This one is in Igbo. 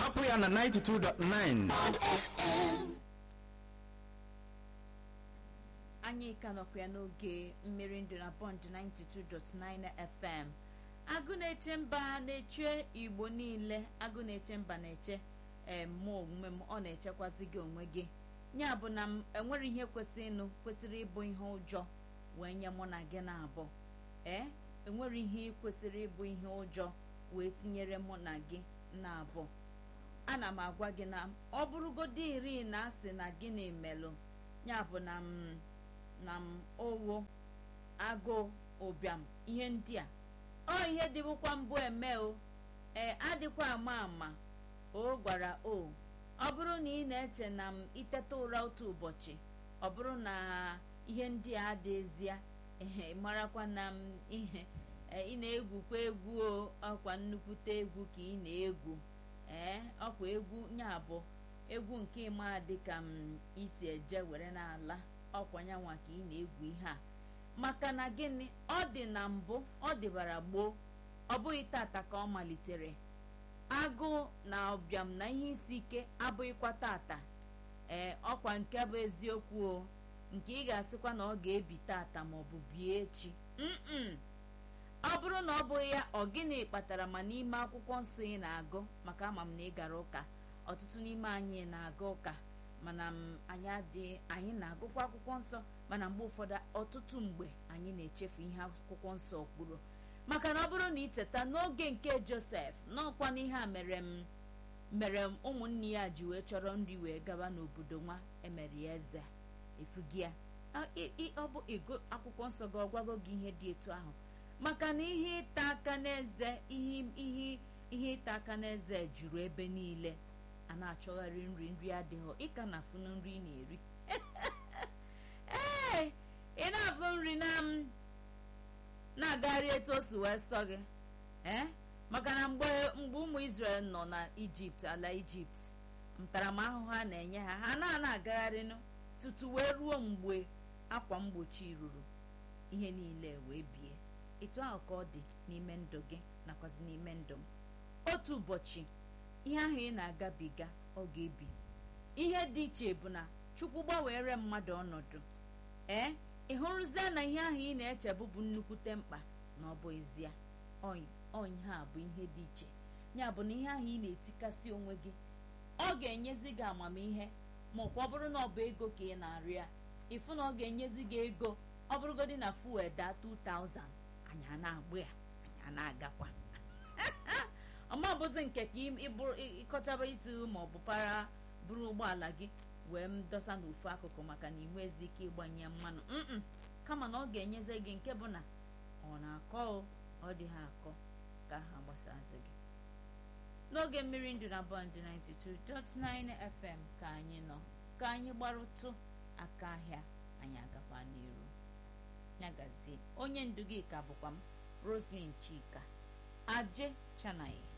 hapụ ya na 92.9 anyị ka nọkwa ya n'oge mmiri ndụ na bọnd 92.9 fm agụ na-eche mba na-eche igbo niile agụ na-eche mba na-eche ee mụ onwe m ọ na-echekwazi gị onwe gị ya bụ na m enwere ihe kwesịrị ịnụ kwesịrị ịbụ ihe ụjọ wee nye mụ na gị na-abụ ee enwere ihe kwesịrị ịbụ ihe ụjọ wee tinyere mụ na gị na-abụ ana m agwa gị na ọ bụrụgodị iri na asị na gịnị melụ ya bụ na m na m ogho agụụ ụbịam ihe ndị a ọ ihe dịbụkwa mbụ eme o ee adịkwa ama ama o gwara o ọ bụrụ na ị na-eche na m iteta ụra otu ụbọchị ọ bụrụ na ihe ndị a adịzie ehe marakwa na m ihe ị na-egwukwa egwu o ọkwa nnukwute egwu ka ị na-egwu ee ọkwa egwu ya bụ egwu nke ịma dịka m isi eje were n'ala ọkwa nyanwa ka ị na-egwu ihe a maka na gịnị ọ dị na mbụ ọ dịbara gboo ọ bụghị tata ka ọ malitere agụụ na ụbịam na ihe isi ike abụghịkwa tata ee ọkwa nke bụ eziokwu o nke ị ga-asịkwa na ọ ga-ebi tata maọbụ bie echi mm ọ bụrụ na ọ bụghị ya ọ gịnị kpatara ma n'ime akwụkwọ nsọ ị na-agụ maka ama m na ị gara ụka ọtụtụ n'ime anyị na-aga ụka mana anyị adịghị anyị na-agụkwa akwụkwọ nsọ mana mgbe ụfọdụ ọtụtụ mgbe anyị na-echefu ihe akwụkwọ nsọ kwuru maka na ọ bụrụ na icheta n'oge nke josef n'ọkwa n'ihe a mere m mere m ụmụnne ya ji wee chọrọ nri wee gaba n'obodo nwa emere ya eze efugi ya ọ bụ ego akwụkwọ nsọ gị ọgwago gị ihe dị etu ahụ maka na ihe ịta aka n'eze ihe ihe ihe ịta aka n'eze juru ebe niile a na-achọgharị nri nri adịghị ịka na afụ nri ị na-eri ee ị na-afụ nri na m na-agagharị etu o si wee sọ gị ee maka na mgbe mgbe ụmụ Israel nọ na ijipt ala ijipt ntaramahụhụ a na-enye ha ha na-ana agagharịnụ tutu wee ruo mgbe akwa mgbochi ruru ihe niile wee bie etu ahụ ka ọ dị n'ime ndụ gị nakwazi n'ime ndụ m otu ụbọchị ihe ahụ ị na-agabiga ọ ga-ebi ihe dị iche bụ na chukwu gbanwere mmadụ ọnọdụ ee ị hụrụzie na ihe ahụ ị na-eche bụbụ nnukwute mkpa na ọ bụ ezie ọnyị ha bụ ihe dị iche ya bụ na ihe ahụ ị na-etikasị onwe gị ọ ga-enyezi gị amamihe ma ọkwa ọ bụrụ na ọ bụ ego ka ị na-arịọ ya ịfụ na ọ ga-enyezi gị ego ọ bụrụgodị na fuel daa 2000 anyị a na-agbụ ya anyị a na-agakwa ọma bụzi nke ka ịkọchaba isi ma ọ bụ para buru ụgbọala gị wee m dọsa n'ofu akụkụ maka na inwe ezi ike ịgbanye mmanụ mm kama na ọ ga-enyezi gị nke bụ na ọ na-akọ ọ dị ha akọ ka ha gbasazị gị n'oge mmiri ndụ na bọnd 92.9 FM ka anyị nọ ka anyị gbarụtụ aka ahịa anyị agakwa n'iru nyagazie onye ndu gị ka bụkwa m Roslyn Chika aje chanaye